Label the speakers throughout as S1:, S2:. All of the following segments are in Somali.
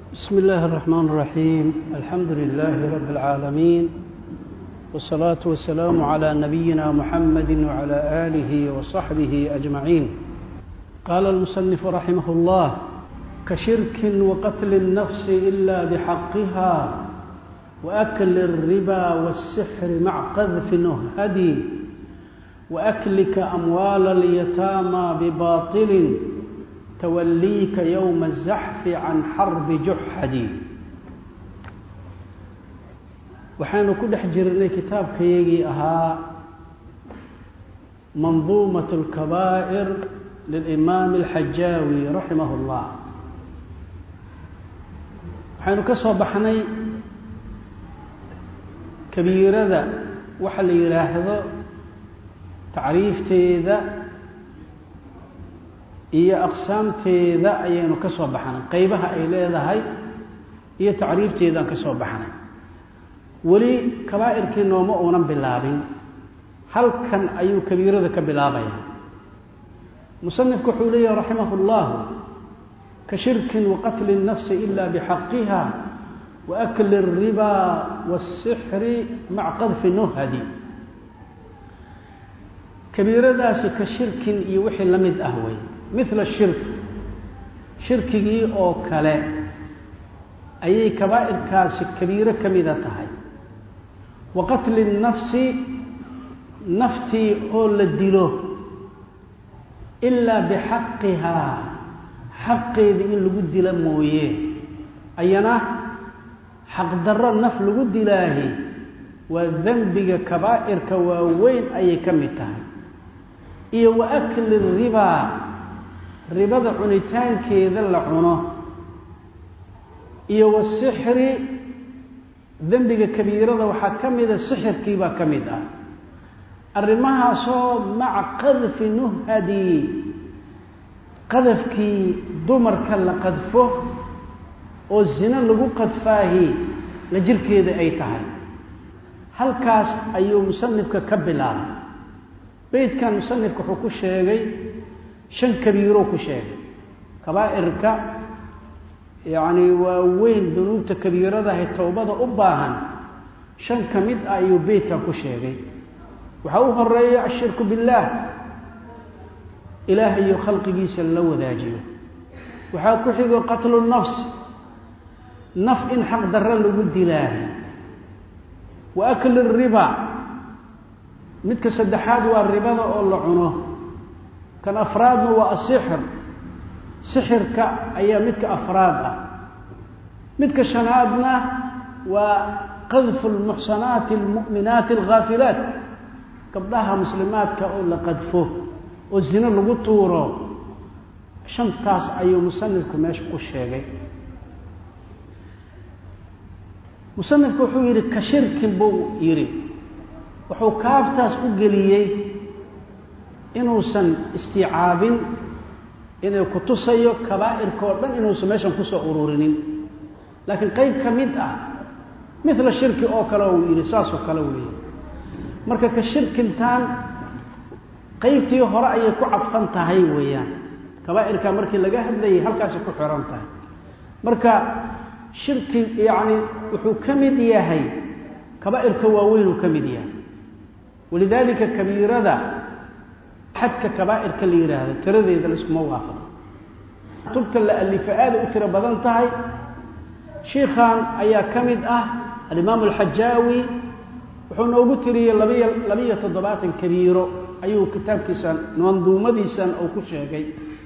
S1: بسم الله الرحمن الرحيم الحمد لله رب العالمين والصلاة والسلام على نبينا محمد وعلى آله وصحبه أجمعين قال المصنف رحمه الله كشرك وقتل النفس إلا بحقها وأكل الربا والسحر مع قذف نهدي وأكلك أموال اليتامى بباطل توليك يوم الزحف عن حرب جحدي waxaynu ku dhex jirnay kitaabkayagii ahaa manduumat اlkabaa'ir lilimaam alxajaawi raximah اllah waxaynu ka soo baxnay kabiirada waxa la yidhaahdo tacriifteeda iyo aqsaamteeda ayaynu ka soo baxnay qeybaha ay leedahay iyo tacriifteedaan ka soo baxnay weli kabaa'irkii nooma uunan bilaabin halkan ayuu kabiirada ka bilaabaya musanifku wuxuu leeyahi raximah اllahu ka shirkin waqatli الnafsi ila bxaqiha waakli الriba wالsixri maca qadfi nuhadi kabiiradaasi ka shirkin iyo wixii la mid ah wey mila shirk shirkigii oo kale ayay kabaa'irkaasi kabiiro ka mida tahay wa qatli nafsi naftii oo la dilo ilaa bixaqihaa xaqeeda in lagu dila mooye ayana xaqdarro naf lagu dilaahi waa dembiga kabaa'irka waaweyn ayay ka mid tahay iyo wa akli ribaa ribada cunitaankeeda la cuno iyo wasixri dembiga kabiirada waxaa ka mida sixirkii baa ka mid ah arrimahaasoo maca qadfi nuhadi qadafkii dumarka la qadfo oo zino lagu qadfaahi la jirkeeda ay tahay halkaas ayuu musanifka ka bilaabay beydkan musanifka wuxuu ku sheegay shan kabiiroo ku sheegay kabaa'irka yacni waa weyn dunuubta kabiiradahay towbada u baahan shan ka mid ah ayuu beydkan ku sheegay waxaa u horeeya ashirku billaah ilaahayo khalqigiisa la wadaajiyo waxaa ku xigo qatlu nafs naf in xaq darro lagu dilaahay wa akli riba midka saddexaad waa ribada oo la cuno kan afraadna waa asixir sixirka ayaa midka afraad ah midka shanaadna waa qadfu lmuxsanaati almu'minaati alghaafilaat gabdhaha muslimaadka oo la qadfo oo zino lagu tuuro shantaas ayuu musanifku meesha ku sheegay musanifku wuxuu yidhi ka shirkin buu yidhi wuxuu kaaftaas u geliyey inuusan istiicaabin inay ku tusayo kabaa'irka oo dhan inuusan meeshan kusoo ururinin laakiin qeyb ka mid ah mila shirki oo kale uu yidhi saasoo kale weeye marka ka shirkintaan qeybtii hore ayay ku cadfan tahay weeyaan kabaa'irka markii laga hadlayay halkaasay ku xiran tahay marka shirki yacni wuxuu ka mid yahay kabaa'irka waaweynuu ka mid yahay walidaalika kabiirada xadka kabaa'irka la yidhaahdo tiradeeda laiskuma waafaqo kutubta la alifa aada u tiro badan tahay shiikhan ayaa ka mid ah alimaamu alxajaawi wuxuu noogu tiriyey labiyo labiyo toddobaatan kabiiro ayuu kitaabkiisan manduumadiisan uu ku sheegay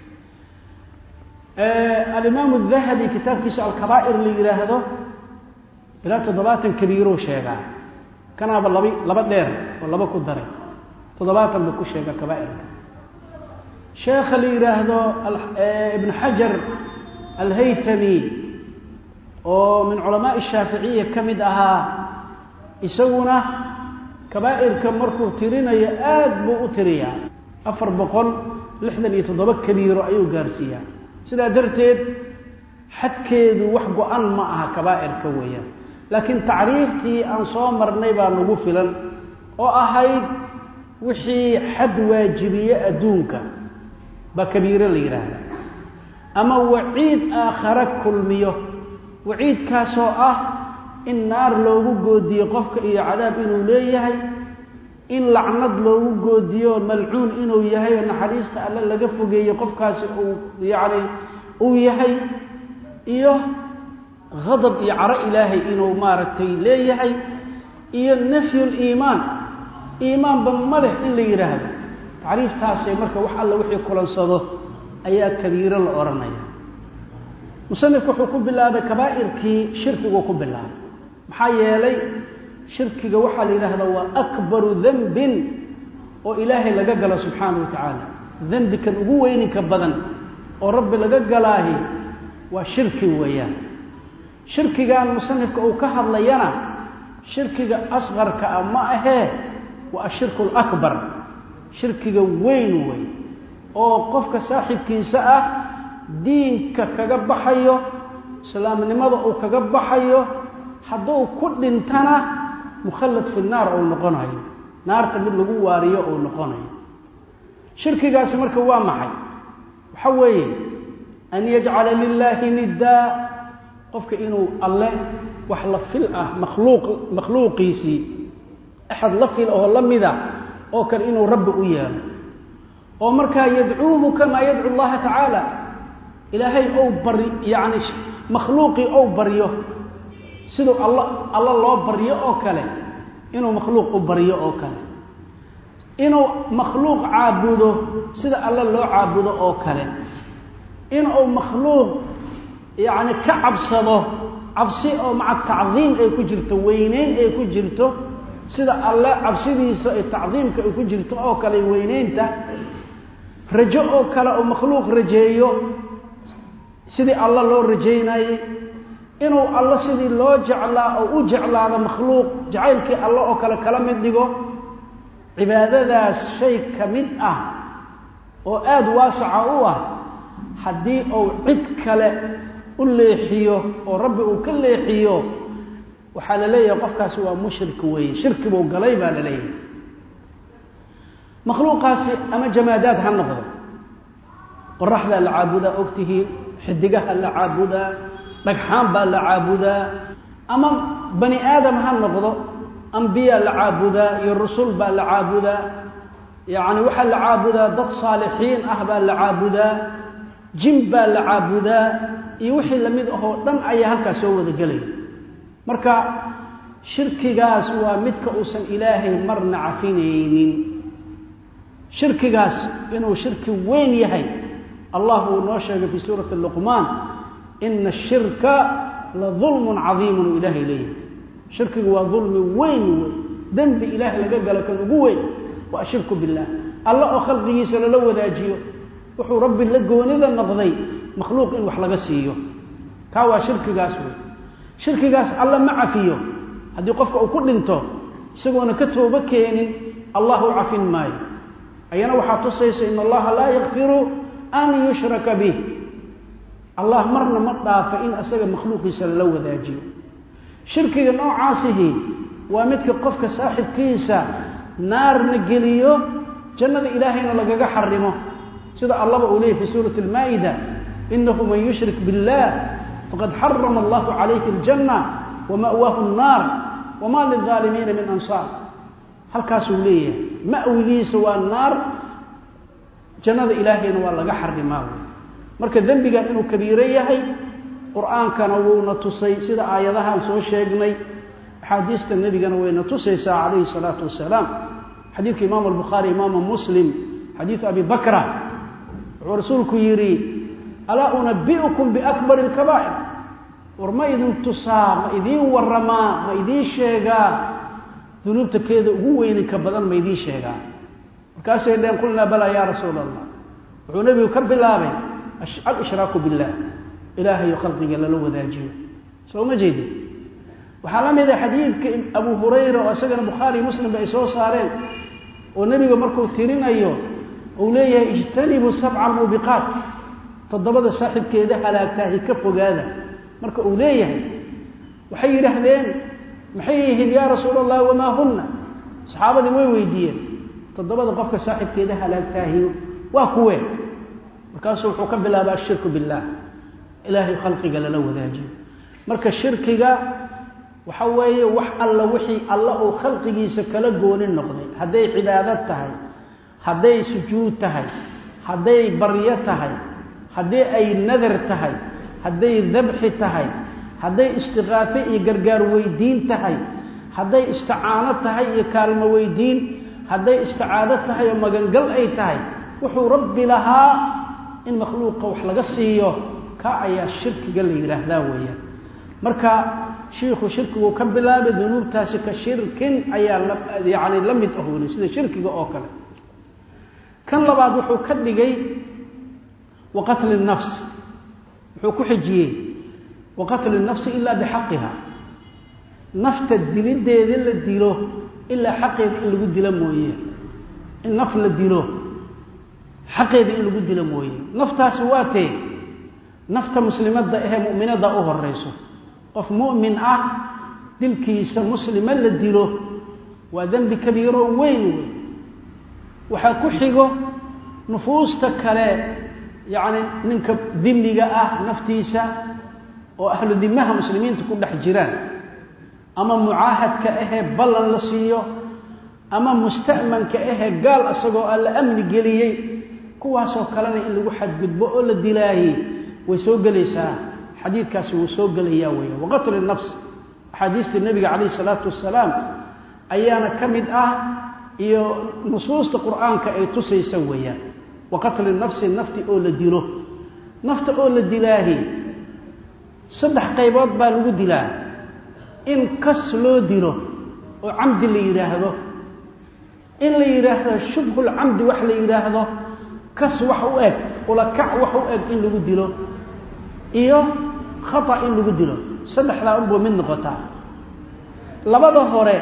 S1: alimaamu dahabi kitaabkiisa alkabaa'ir la yidhaahdo ilaa toddobaatan kabiirou sheegaa kanaaba labi laba dheer oo laba ku daray toddobaatan buu ku sheega kabaa'irka sheekha la yidhaahdo ibn xajar alhaytami oo min culamaai shaaficiya ka mid ahaa isaguna kabaa'irka markuu tirinayo aad buu u tiriyaa afar boqol lixdan iyo toddoba kabiiro ayuu gaarsiiyaa sidaa darteed xadkeedu wax go-an ma aha kabaa'irka weeyaan laakiin tacriiftii aan soo marnay baa nagu filan oo ahayd wixii xad waajibiye adduunka baa kabiiro la yidhaahda ama waciid aakhare kulmiyo waciidkaasoo ah in naar loogu goodiyo qofka iyo cadaab inuu leeyahay in lacnad loogu goodiyo malcuun inuu yahay oo naxariista alle laga fogeeyo qofkaasi uu yacni uu yahay iyo hadab iyo caro ilaahay inuu maaragtay leeyahay iyo nafyuliimaan iimaanba ma leh in la yidhaahdo tacriiftaasee marka wax alla wixii kulansado ayaa kabiiro la odhanaya musanifku wuxuu ku bilaabay kabaa'irkii shirkiguu ku bilaabay maxaa yeelay shirkiga waxaa la yidhaahdaa waa akbaru dembin oo ilaahay laga galo subxaana wa tacaala dembikan ugu weyninka badan oo rabbi laga galaahi waa shirki weeyaan shirkigan musanifka uu ka hadlayana shirkiga asqarka ah ma ahee waa ashirku alakbar shirkiga weyn wey oo qofka saaxibkiisa ah diinka kaga baxayo islaamnimada uu kaga baxayo hadduu ku dhintana mukhallad fi naar uu noqonayo naarta mid lagu waariyo uu noqonayo shirkigaasi marka waa maxay waxa weeye an yajcala lilaahi niddaa qofka inuu alle wax la fil ah makhluuq makhluuqiisii axad la fil oo la mida oo kale inuu rabbi u yeelo oo markaa yadcuuhu kamaa yadcu llaha tacaala ilaahay ou bari yacni makhluuqii ou baryo siduu alla alla loo baryo oo kale inuu makhluuq u baryo oo kale inuu makhluuq caabudo sida alla loo caabudo oo kale inuu makhluuq yacni ka cabsado cabsi oo maca tacdiim ay ku jirto weyneyn ay ku jirto sida alle cabsidiisa ee tacdiimka ay ku jirto oo kale weyneynta rajo oo kale oo makhluuq rajeeyo sidii alla loo rajaynayey inuu alla sidii loo jeclaa oo u jeclaado makhluuq jacaylkii alle oo kale kala mid dhigo cibaadadaas shay ka mid ah oo aada waasaca u ah haddii uu cid kale u leexiyo oo rabbi uu ka leexiyo waxaa la leeyahay qofkaasi waa mushrik weeye shirki buu galay baa la leeyahay makhluuqaasi ama jamaadaad ha noqdo qoraxdaa la caabudaa ogtihiin xidigaha la caabudaa dhagxaan baa la caabudaa ama bani aadam ha noqdo ambiyaa la caabudaa iyo rusul baa la caabudaa yacni waxaa la caabudaa dad saalixiin ah baa la caabudaa jin baa la caabudaa iyo wixii lamid ahoo dhan ayaa halkaas soo wada gelaya marka shirkigaas waa midka uusan ilaahay marna cafinaynin shirkigaas inuu shirki weyn yahay allah uu noo sheegay fii suurati luqmaan ina ashirka la dulmun cadiimun uu ilaahay leeyahay shirkigu waa dulmi weyn wey dembi ilaah laga galo kan ugu weyn waa ashirku billaah alla oo khalqigiisa lala wadaajiyo wuxuu rabbi la goonida noqday makhluuq in wax laga siiyo kaa waa shirkigaas wey shirkigaas alla ma cafiyo haddii qofka uu ku dhinto isagoona ka toobo keenin allah u cafin maayo ayana waxaa tusaysa in allaha laa yakfiru an yushraka bih allah marna ma dhaafa in isaga makhluuqiisa lala wadaajiyo shirkiga noocaasihi waa midka qofka saaxibkiisa naarna geliyo jannada ilaahayna lagaga xarimo sida allaba uu leeyay fi suurati almaa'ida inahu man yushrik biاllah faqad xarama allahu calayhi aljanna wama'waahu الnaar wama lilظaalimiina min ansaar halkaasuu leeyahay ma'wigiisa waa naar jannada ilaahayna waa laga xarimaa marka dembigan inuu kabiiro yahay qur-aankana wuuna tusay sida aayadahaan soo sheegnay axaadiista nebigana wayna tusaysaa calayhi salaatu wasalaam xadiidka imaamu albukhaari imaamu muslim xadiidu abi bakra wuxuu rasuulku yidhi alaa unabi'ukum biakbari alkabaa'ir war ma idin tusaa ma idiin warramaa ma idiin sheegaa dunuubta keeda ugu weyninka badan ma idiin sheegaa markaasay dheen qulnaa balaa yaa rasuula allah wuxuu nebigu ka bilaabay alshraaku biاllah ilaahayo khalqiga lala wadaajiyo soo ma jeedin waxaa la mida xadiidka abu hurayra oo isagana bukhaari muslimba ay soo saareen oo nebiga markuu tirinayo uu leeyahay ijtanibuu sabca muubiqaat toddobada saaxibkeeda halaagtaahi ka fogaada marka uu leeyahay waxay yidhaahdeen maxay yihiin yaa rasuula allah wamaa hunna saxaabadii way weydiiyeen toddobada qofka saaxibkeeda halaagtaahi waa kuwee markaasuu wuxuu ka bilaaba ashirku biاllah ilaahay khalqiga lala wadaajiyo marka shirkiga waxa weeye wax alla wixii alla uu khalqigiisa kala gooni noqday hadday cibaadad tahay hadday sujuud tahay hadday baryo tahay haddii ay nadar tahay hadday dabxi tahay hadday istiqaafe iyo gargaar weydiin tahay hadday isticaano tahay iyo kaalmo weydiin hadday isticaado tahay oo magangal ay tahay wuxuu rabbi lahaa in makhluuqa wax laga siiyo ka ayaa shirkiga la yidhaahdaa weeyaan marka shiikhu shirkigu ka bilaabay dunuubtaasi ka shirkin ayaa yani la mid ahoonay sida shirkiga oo kale kan labaad wuxuu ka dhigay wa qatli nafsi wuxuu ku xijiyey wa qatli nafsi ilaa bixaqiha nafta dilideeda la dilo ilaa xaqeeda in lagu dilo mooye in naf la dilo xaqeeda in lagu dilo mooye naftaasi waa tee nafta muslimadda ahee mu'minada u horeyso qof mu'min ah dilkiisa muslima la dilo waa dembi kabiiro weyn wey waxaa ku xigo nufuusta kale yacni ninka dimiga ah naftiisa oo ahlu dimaha muslimiinta ku dhex jiraan ama mucaahadka ahee ballan la siiyo ama musta'manka ahee gaal isagoo aan la amni geliyey kuwaasoo kalena in lagu xadgudbo oo la dilaayey way soo gelaysaa xadiidkaasi wuu soo gelayaa weya waqatli nafs axaadiistii nebiga calayhi salaatu wasalaam ayaana ka mid ah iyo nusuusta qur'aanka ay tusaysa weeyaan wa qatli nafsi nafti oo la dilo nafta oo la dilaahi saddex qaybood baa lagu dilaa in kas loo dilo oo camdi la yidhaahdo in la yidhaahdo shubhulcamdi wax la yidhaahdo kas wax u eg ulakac wax u eg in lagu dilo iyo khata in lagu dilo saddexdaa unbuu mid noqotaa labada hore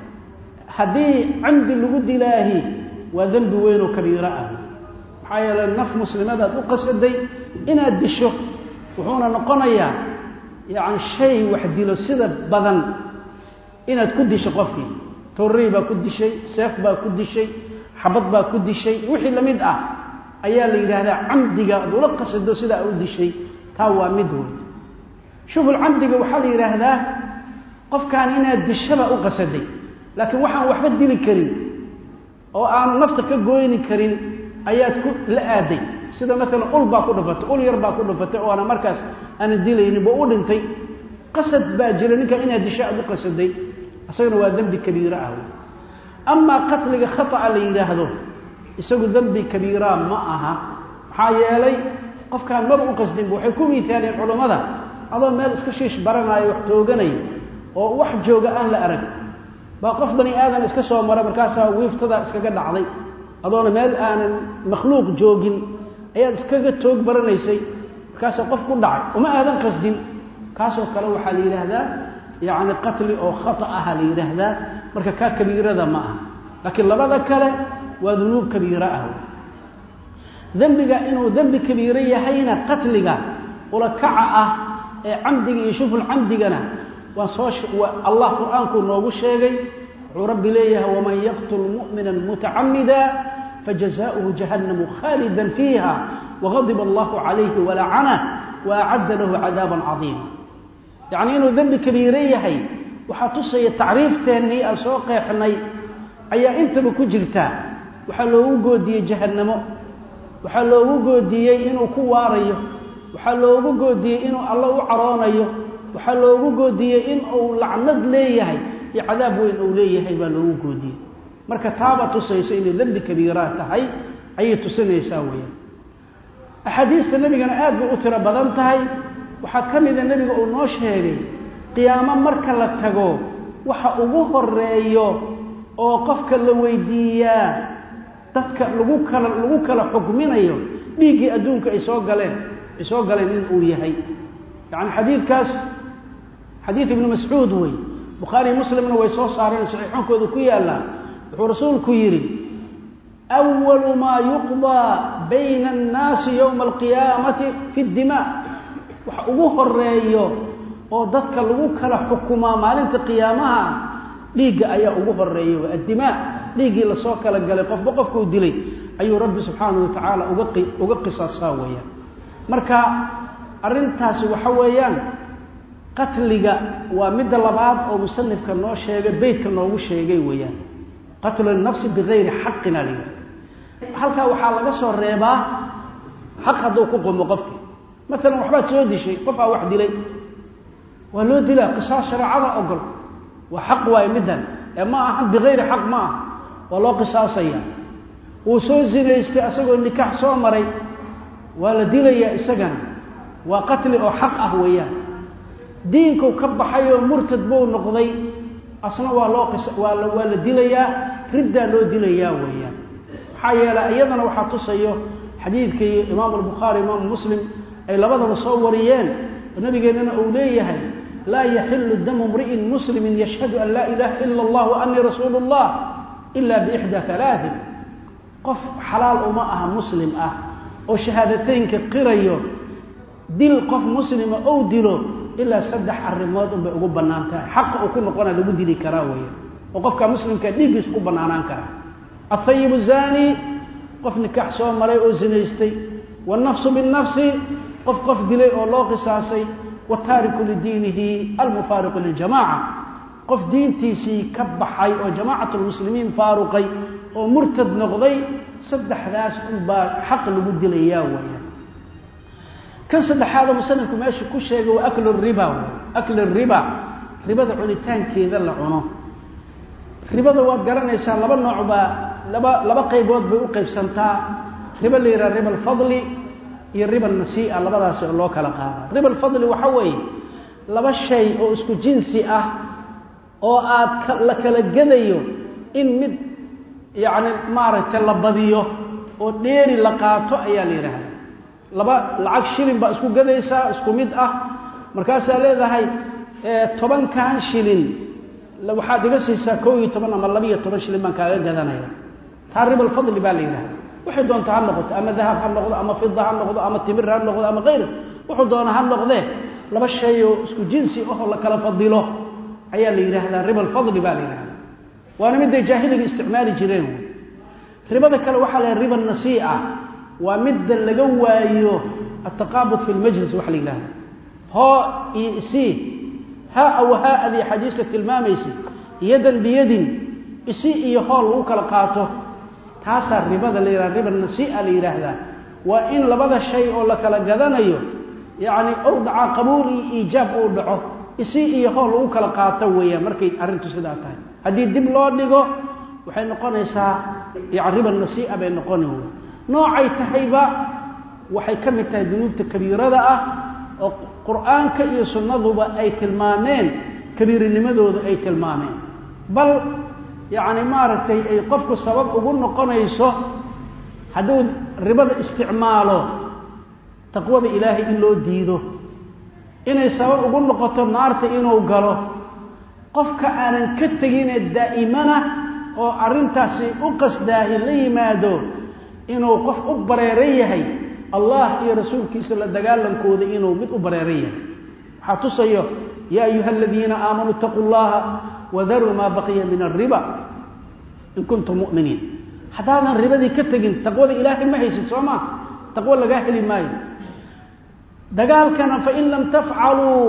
S1: haddii camdi lagu dilaahi waa dembi weyn oo kabiiro ah maxaa yeele naf muslimadaad u qasaday inaad disho wuxuuna noqonayaa yacni shay wax dilo sida badan inaad ku disho qofkii torrey baa ku dishay seef baa ku dishay xabad baa ku dishay wixii lamid ah ayaa la yidhaahdaa camdiga ad ula qasado sidaa u dishay taa waa mid wey shuful camdiga waxaa la yidhaahdaa qofkaan inaad dishaba u qasaday laakiin waxaan waxba dili karin oo aanu nafta ka gooyni karin ayaad ku la aaday sida maalan ul baa ku dhufatay ul yar baa ku dhufatay oo ana markaas aanan dilaynin ba u dhintay qasad baa jira ninkaa inaad disho aad u qasaday isagana waa dembi kabiira ah amaa qatliga khata'a la yidhaahdo isagu dembi kabiiraa ma aha maxaa yeelay qofkaan maba u qasdinba waxay ku miitaaleen culammada adoo meel iska shiish baranaayo wax tooganay oo wax jooga aan la arag baa qof bani aadan iska soo mara markaasaa wiiftadaa iskaga dhacday adoona meel aanan makhluuq joogin ayaad iskaga toog baranaysay markaasaa qof ku dhacay uma aadan qasdin kaasoo kale waxaa la yidhaahdaa yacni qatli oo khata aha la yidhaahdaa marka kaa kabiirada ma aha laakiin labada kale waa dunuub kabiiro ah dembiga inuu dembi kabiiro yahayna qatliga ulakaca ah ee camdiga iyo shuful camdigana waa soo allah qur-aankuu noogu sheegay wuxuu rabbi leeyahay waman yaqtul mu'mina mutacamida fajazaؤuhu jahannamu khaalida fiiha wagadiba allahu calayhi walacanah waacadda lahu cadaaban cadiima yacnii inuu dembi kabiiro yahay waxaa tusaya tacriifteennii aan soo qeexnay ayaa intaba ku jirta waxaa loogu goodiyey jahannamo waxaa loogu goodiyey inuu ku waarayo waxaa loogu goodiyey inuu alla u caroonayo waxaa loogu goodiyey in uu lacnad leeyahay iyo cadaab weyn uu leeyahay baa loogu goodiyey marka taaba tusayso inay dembi kabiiraa tahay ayay tusinaysaa weeyaan axaadiista nebigana aad bay u tiro badan tahay waxaa ka mida nebiga uu noo sheegay qiyaamo marka la tago waxa ugu horeeyo oo qofka la weydiiyaa dadka lagu kala lagu kala xukminayo dhiiggii adduunka ay soo galeen ay soo galeen in uu yahay yacni xadiidkaas xadiid ibnu mascuud wey bukhaariy muslimna way soo saareen saxiixoonkooda ku yaallaa wuxuu rasuulku yidhi awalu maa yuqdaa bayna annaasi yowma alqiyaamati fi ddimaa waxa ugu horeeyo oo dadka lagu kala xukumaa maalinta qiyaamaha dhiigga ayaa ugu horeeya addimaa dhiiggii lasoo kala galay qofba qofkuu dilay ayuu rabbi subxaanahu watacaala uga uga qisaasaa weeyaan marka arrintaasi waxa weeyaan qatliga waa midda labaad oo musanifka noo sheegay beytka noogu sheegay weeyaan qatlu nafsi bigayri xaqina li halkaa waxaa laga soo reebaa xaq hadduu ku qumo qofki maalan waxbaad soo dishay qof aa wax dilay waa loo dilaa qisaas shareecada ogol waa xaq waaye middan ee ma ahan bigayri xaq ma aha waa loo qisaasaya wuu soo zinaystay asagoo nikaax soo maray waa la dilayaa isagana waa qatli oo xaq ah weeyaan diinkuu ka baxay oo murtad buu noqday asna waa loo waa la waa la dilayaa riddaa loo dilayaa weeyaan maxaa yeelay iyadana waxaa tusayo xadiidkii imaamu albukhaari imaamu muslim ay labadaba soo wariyeen oo nabigeennana uu leeyahay laa yaxilu damu mri'in muslimin yashhadu an laa ilaha ila allah wa anii rasuulu اllah ila biixda alaain qof xalaal uma aha muslim ah oo shahaadateynka qirayo dil qof muslima ou dilo ilaa saddex arrimood unbay ugu bannaan tahay xaqa uu ku noqona lagu dili karaa weya oo qofka muslimka dhiiggiisa ku bannaanaan kara ahayibu zani qof nikaax soo maray oo zinaystay wannafsu binnafsi qof qof dilay oo loo qisaasay wataariku lidiinihi almufaariqu liljamaca qof diintiisii ka baxay oo jamacat lmuslimiin faaruqay oo murtad noqday saddexdaas unbaa xaq lagu dilayaa weya kan saddexaadoo musanifku meesha ku sheegay waa aklu riba aklu riba ribada cunitaankeeda la cuno ribada waad garanaysaa laba nooc baa laba laba qaybood bay u qaybsantaa riba la yidhaha riba alfadli iyo riba nasii'a labadaasi oo loo kala qaada riba alfadli waxa weeye laba shay oo isku jinsi ah oo aad la kala gadayo in mid yacni maaragtay la badiyo oo dheeri la qaato ayaa la yidhaahda laba lacag shilin baa isku gadaysaa isku mid ah markaasaa leedahay tobankan shilin waxaad iga siisaa koo iyo toban ama labiiyo toban shilin baan kaaga gadanaya taa riba alfadli baa la yidhahda waxay doonta ha noqoto ama dahab ha noqdo ama fida ha noqdo ama timir ha noqdo ama kayr wuxuu doona ha noqdee laba shay oo isku jinsi ahoo la kala fadilo ayaa la yidhaahdaa riba alfadli baa la yidhahda waana midday jaahiliga isticmaali jireen ribada kale waxaa la riba nasii'a waa midda laga waayo ataqaabud fi lmajlis waxa la yidhahda hoo iyo isii haa aw haa adii xadiiska tilmaamaysay yadan biyadin isi iyo hool lagu kala qaato taasaa ribada la yidhahda riba nasii'a la yidhaahdaa waa in labada shay oo la kala gadanayo yacni ou dhacaa qabuul iyo iijaab uu dhaco isi iyo hool lagu kala qaato weeyaan markay arrintu sidaa tahay haddii dib loo dhigo waxay noqonaysaa yani riba nasii'a bay noqoni wey noocay tahayba waxay ka mid tahay dunuubta kabiirada ah oo qur'aanka iyo sunnaduba ay tilmaameen kabiirinimadooda ay tilmaameen bal yacni maaragtay ay qofku sabab ugu noqonayso hadduu ribada isticmaalo taqwada ilaahay in loo diido inay sabab ugu noqoto naarta inuu galo qofka aanan ka teginee daa'imana oo arrintaasi u qasdaahi la yimaado inuu qof u bareeran yahay allah iyo rasuulkiisa la dagaalankooda inuu mid u bareeran yahay waxaa tusayo yaa ayuha aladiina aamanuu itaquu llaha wadaruu maa baqiya min alriba in kuntum mu'miniin haddaadan ribadii ka tegin taqwada ilaahay ma haysid soo maa taqwo lagaa heli maayo dagaalkana fain lam tafcaluu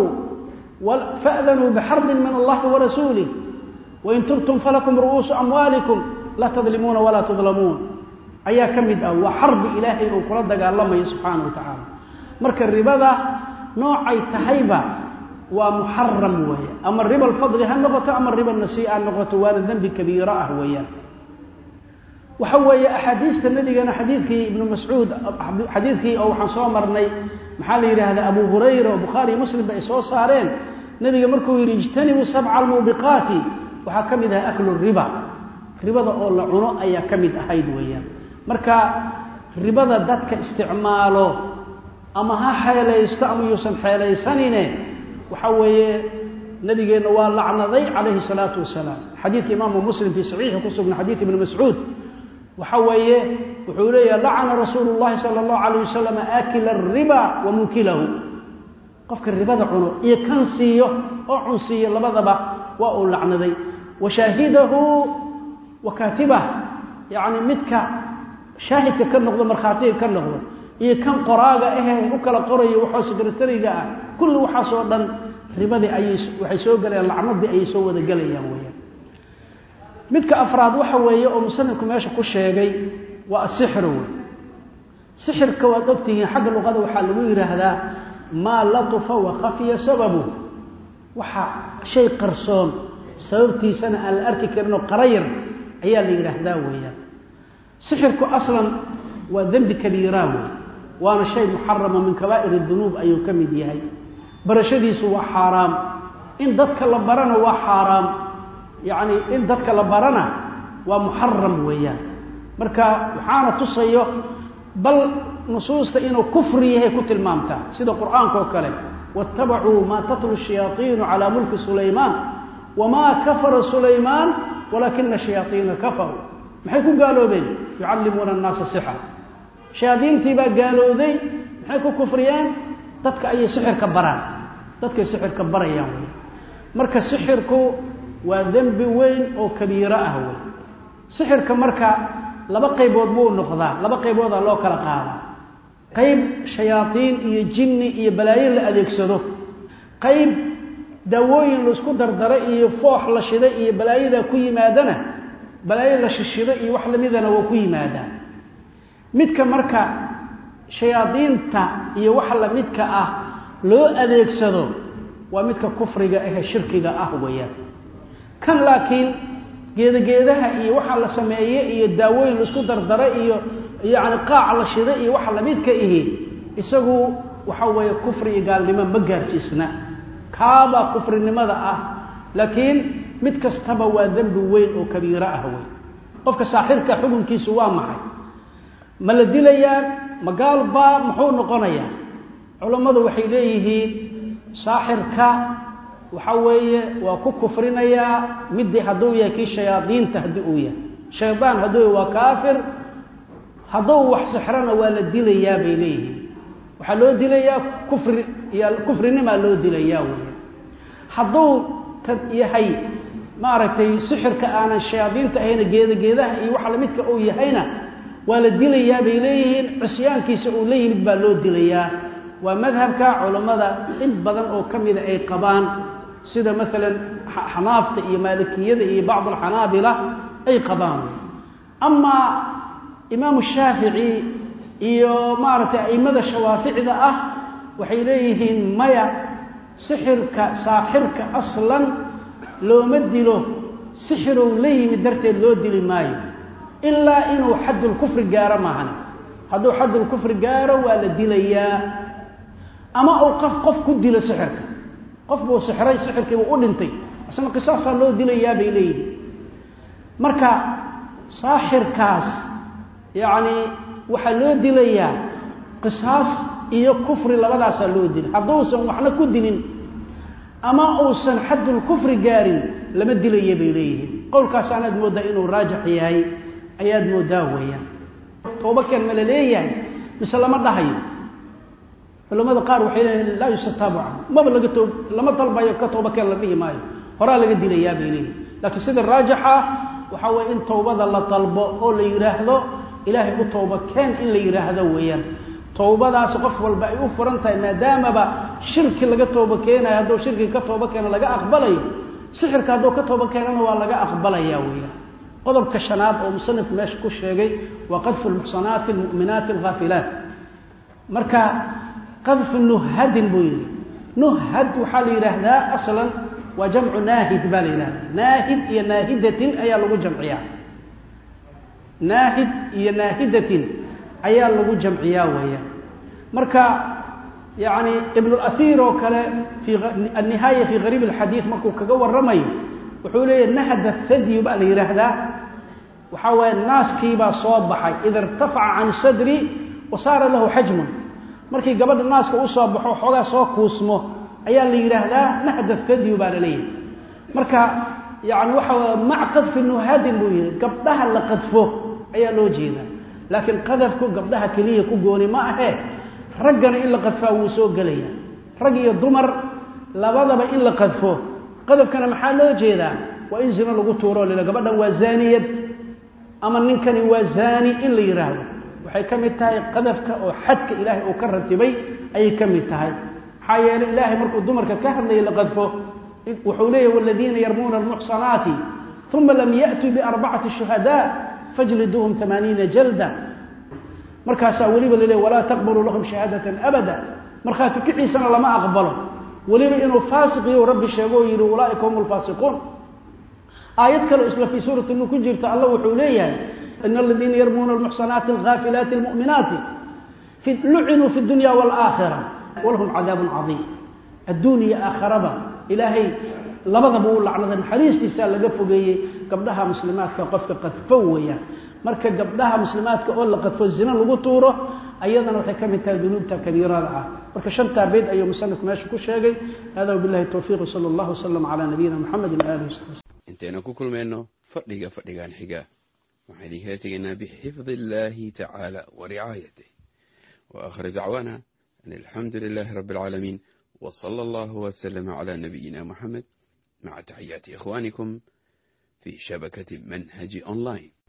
S1: fa'danuu bixarbin min allahi warasuulih wain tubtum falakum ru'uusu amwaalikum laa tadlimuuna walaa tudlamuun ayaa ka mid ah waa xarbi ilaahay uu kula dagaalamayo subxaana wa tacaala marka ribada noocay tahayba waa muxaram weeye ama riba alfadli ha noqoto ama riba nasii'a ha noqoto waana dembi kabiiro ah weeyaan waxa weeye axaadiista nabigana xadiidkii ibnu mascuud xadiidkii oo waxaan soo marnay maxaa la yidhaahdaa abu hurayra oo bukhaariyo muslimba ay soo saareen nebiga markuu yidhi ijtanibuu sabca almuubiqaati waxaa ka mid ahay aklu riba ribada oo la cuno ayaa ka mid ahayd weeyaan marka ribada dadka isticmaalo ama ha xeelaysto ama yuusan xeelaysanine waxa weeye nabigeenna waa lacnaday calayhi salaatu wasalaam xadiidka imaamu muslim fii saxiixi ku sugna xadiid ibni mascuud waxa weeye wuxuu leeyaha lacana rasuulu llahi sala allahu alayh wasalam aakila ariba wa munkilahu qofka ribada cuno iyo kan siiyo oo cunsiiyo labadaba waa uu lacnaday wa shaahidahu wa kaatibah yacni midka shaahidka ka noqdo markhaatiga ka noqdo iyo kan qoraaga ahee u kala qorayo waxoo sekretariga ah kulli waxaasoo dhan ribadii ayay waxay soo gelayaan lacnadii ayay soo wada gelayaan weeyaan midka afraad waxa weeye oo musanifku meesha ku sheegay waa asixru wey sixirka waad ogtihiin xagga luqada waxaa lagu yidhaahdaa maa latufa wa khafiya sababu waxa shay qarsoon sababtiisana aan la arki karin oo qarayar ayaa la yidhaahdaa weeyaan sixirku aslan waa dembi kabiiraa wey waana shay muxarama min kabaa'ir dunuub ayuu ka mid yahay barashadiisu waa xaaraam in dadka la barana waa xaaraam yacni in dadka la barana waa muxaram weeyaan marka waxaana tusayo bal nusuusta inuu kufri yahay ku tilmaamtaa sida qur'aanka oo kale waاtabacuu maa tatlu shayaaiinu calaa mulki sulaymaan wamaa kafara sulaymaan walaakina shayaaiina kafaruu maxay ku gaaloobeen yucallimuuna annaasa sixra shayaadiintii baa gaalooday maxay ku kufriyeen dadka ayay sixirka baraan dadkay sixirka barayaan wey marka sixirku waa dembi weyn oo kabiiro ah wey sixirka marka laba qaybood buu noqdaa laba qayboodaa loo kala qaadaa qayb shayaadiin iyo jinni iyo balaayo la adeegsado qayb daawooyin laisku dardara iyo foox la shiday iyo balaayadaa ku yimaadana balaayo la shishido iyo wax lamidana waa ku yimaadaa midka marka shayaadiinta iyo waxa lamidka ah loo adeegsado waa midka kufriga ahe shirkiga ah weeyaan kan laakiin geedageedaha iyo waxa la sameeye iyo daawooyin laisku dardara iyo yacni qaac la shida iyo waxa lamidka ihi isagu waxa weeye kufri iyo gaalnimo ma gaarsiisna kaabaa kufrinimada ah laakiin mid kastaba waa dembi weyn oo kabiiro ah wey qofka saaxirka xukunkiisu waa maxay ma la dilayaa magaalbaa muxuu noqonayaa culammadu waxay leeyihiin saaxirka waxa weeye waa ku kufrinayaa midii hadduu yahay kii shayaadiinta haddii uu yahay shaydaan hadduu yahay waa kaafir hadduu wax sixrana waa la dilayaa bay leeyihiin waxaa loo dilayaa kufri iyo kufrinimaa loo dilayaa wey hadduu tad yahay maaragtay sixirka aanan shayaadiinta ahayna geedageedaha iyo waxa lamidka uu yahayna waa la dilayaa bay leeyihiin cusyaankiisa uu la yimid baa loo dilayaa waa madhabka culammada in badan oo ka mida ay qabaan sida maalan xanaafta iyo maalikiyada iyo bacd alxanaabila ay qabaan amaa imaamu shaafici iyo maaragtay a'immada shawaaficda ah waxay leeyihiin maya sixirka saaxirka aslan looma dilo sixirow la yimid darteed loo dili maayo ilaa inuu xaddulkufri gaaro maahan hadduu xaddulkufri gaaro waa la dilayaa ama uu qof qof ku dilo sixirka qof buu sixray sixirkiibuu u dhintay isna qisaasaa loo dilayaa bay leeyihin marka saaxirkaas yacni waxaa loo dilayaa qisaas iyo kufri labadaasaa loo dilay hadduusan waxna ku dilin ama uusan xaddulkufri gaarin lama dilaya bay leeyihiin qowlkaas anaad mooddaa inuu raajix yahay ayaad mooddaa weeyaan tooba keen ma la leeyahay mise lama dhahayo culamada qaar waxay leeyihin laa yustataabu canhu maba laga too lama dalbayo ka tooba keen la dhihi maayo horaa laga dilayaa bay leeyihin laakiin sida raajixa waxaa weye in towbada la dalbo oo la yidhaahdo ilaahay u tooba keen in la yidhaahdo weeyaan towbadaasi qof walba ay u furan tahay maadaamaba shirki laga tooba keenayo hadduu shirkiga ka tooba keeno laga aqbalayo sixirka hadduu ka tooba keenana waa laga aqbalaya weeyaan qodobka shanaad oo musanifku meesha ku sheegay waa qadfu lmuxsanaati almu'minaati alghaafilaat marka qadfu nuhadin buu yidhi nuhad waxaa la yidhaahdaa aslan waa jamcu naahid baa la yidhahdaa naahid iyo naahidatin ayaa lagu jamciyaa naahid iyo naahidatin ayaa lagu jamciyaa weeyaan marka yacni ibnulasiir oo kale fii annihaaya fii gariib alxadiid markuu kaga warramayo wuxuu leeyahy nahda thadyu baa la yidhaahdaa waxaa waaye naaskiibaa soo baxay ida irtafaca can sadri wa saara lahu xajmun markii gabadha naaska u soo baxo xoogaa soo kuusmo ayaa la yidhaahdaa nahda thadyu baa la leeyahay marka yani waxa mac qadfi nuhadin buu yihi gabdhaha la qadfo ayaa loo jeedaa laakiin qadafku gabdhaha keliya ku gooni ma ahe raggana in la qadfaa wuu soo gelaya rag iyo dumar labadaba in la qadfo qadafkana maxaa loo jeedaa waa in zino lagu tuuro lila gabadhan waa zaaniyad ama ninkani waa zaani in la yidhaahdo waxay ka mid tahay qadafka oo xadka ilaahay uu ka ratibay ayay ka mid tahay maxaa yeelay ilaahay markuu dumarka ka hadlayay la qadfo wuxuu leeyahy waladiina yarmuuna almuxsanaati uma lam ya'tuu biarbacati shuhadaa fajliduuhum amaaniina jalda markaasaa weliba la leey walaa taqbaluu lahum shahaadatan abada markhaati kiciisana lama aqbalo weliba inuu faasiqiyo rabbi sheego oo yidhi ulaaika hum lfaasiquun aayad kale isla fii suurati nu ku jirta alla wuxuu leeyahay in aladiina yarmuuna almuxsanaati alghaafilaati almu'minaati lucinuu fi dunya waalaakhira walahum cadaabun cadiim adduun iyo aakharaba ilaahay labadaba u lacnaday naxariistiisaa laga fogeeyey gabdhaha muslimaadka qofka qadfo weeyaan marka gabdhaha muslimaadka oo la qadfo zina lagu tuuro ayadana waxay ka mid tahay dunuubta kabiirada ah marka shantaa beyd ayuu musanifku meesha ku sheegay hada wabilahi towfiiq sala allahu wasalam calaa nabiyina muxamedi waalihi wasaxbi
S2: intaynu ku kulmayno fadhiga fadhigan xiga waxaan idinkala tegaynaa bixifdi illaahi tacaala wa ricaayatih wa aakhir dacwaana an alxamdu lilaahi rabbi alcaalamiin wa sala allahu wasalama calaa nabiyina muxamed maca taxiyaati ikhwaanikum fi shabakati manhaji online